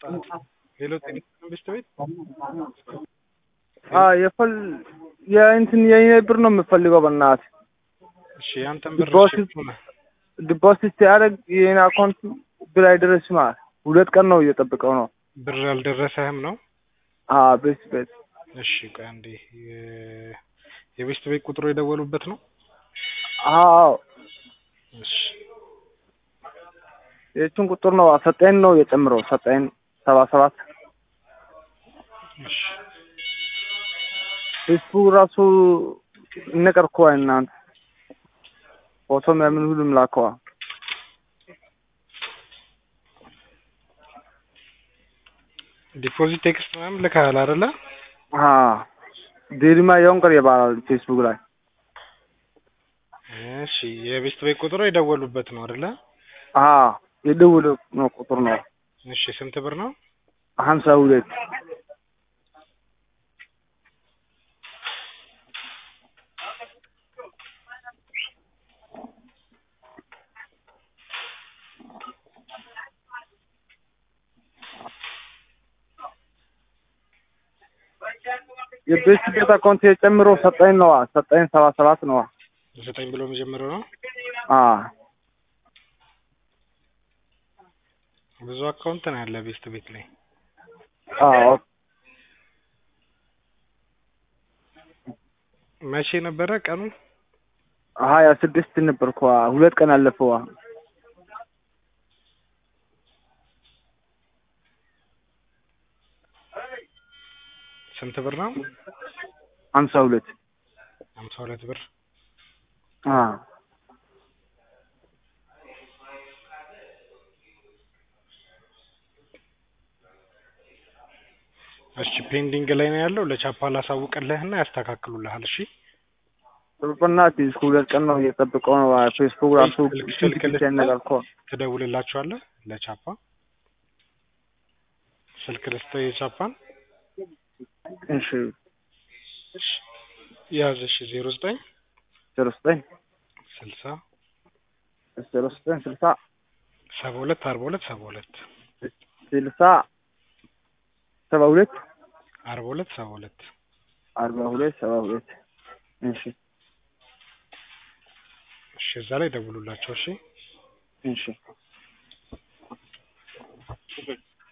ሌሎ ጤና መንግስት ቤት የፈል የእንትን የኔ ብር ነው የምፈልገው በእናትህ እሺ ያንተን ብር ዲፖዚት እሺ ሆነ ዲፖዚት ሲያደርግ የኔ አካውንት ብር አይደረስም አለ። ሁለት ቀን ነው እየጠበቀው ነው። ብር አልደረሰህም ነው አዎ ቤት ቤት እሺ ቆይ አንዴ የ- የቤስት ቤት ቁጥሩ የደወሉበት ነው አዎ እሺ የእሱን ቁጥር ነው ሰጠኝ ነው የጨምረው ሰጠኝ ሰባ ሰባት እሺ ፌስቡክ ራሱ እነቀርኩዋ እናንተ ፎቶ ምናምን ሁሉም ላከዋ ዲፖዚት ቴክስት ምናምን ልከሃል አይደለ ዴሪማ የወንቀር ይባላል ፌስቡክ ላይ እሺ የቤስት ቤት ቁጥሩ የደወሉበት ነው አይደለ የደውል ነው ቁጥር ነው እሺ ስንት ብር ነው ሀምሳ ሁለት የቤት ቤት አካውንት የጨምሮ ሰጠኝ ነዋ ሰጠኝ ሰባ ሰባት ነዋ ዘጠኝ ብሎ መጀመሪያው ነው ብዙ አካውንት ነው ያለ ቤስት ቤት ላይ አዎ መቼ ነበረ ቀኑ ሀያ ስድስት ነበርኩ ሁለት ቀን አለፈዋ ስንት ብር ነው ሀምሳ ሁለት ሀምሳ ሁለት ብር እሺ ፔንዲንግ ላይ ነው ያለው ለቻፓ ላሳውቅልህና ያስተካክሉልሃል እሺ በእናትህ እስከ ሁለት ቀን ነው እየጠበቀው ነው ፌስቡክ ራሱ ስልክ ስልክ ብቻ ነገር እኮ ትደውልላቸዋለህ ለቻፓ ስልክ ልስጥህ የቻፓን እሺ ያዝ እሺ ዜሮ ዘጠኝ ዜሮ ዘጠኝ ስልሳ ዜሮ ዘጠኝ ስልሳ ሰባ ሁለት አርባ ሁለት ሰባ ሁለት ስልሳ ሰባ ሁለት አርባ ሁለት ሰባ ሁለት አርባ ሁለት ሰባ ሁለት እሺ እሺ እዛ ላይ ደውሉላቸው እሺ እሺ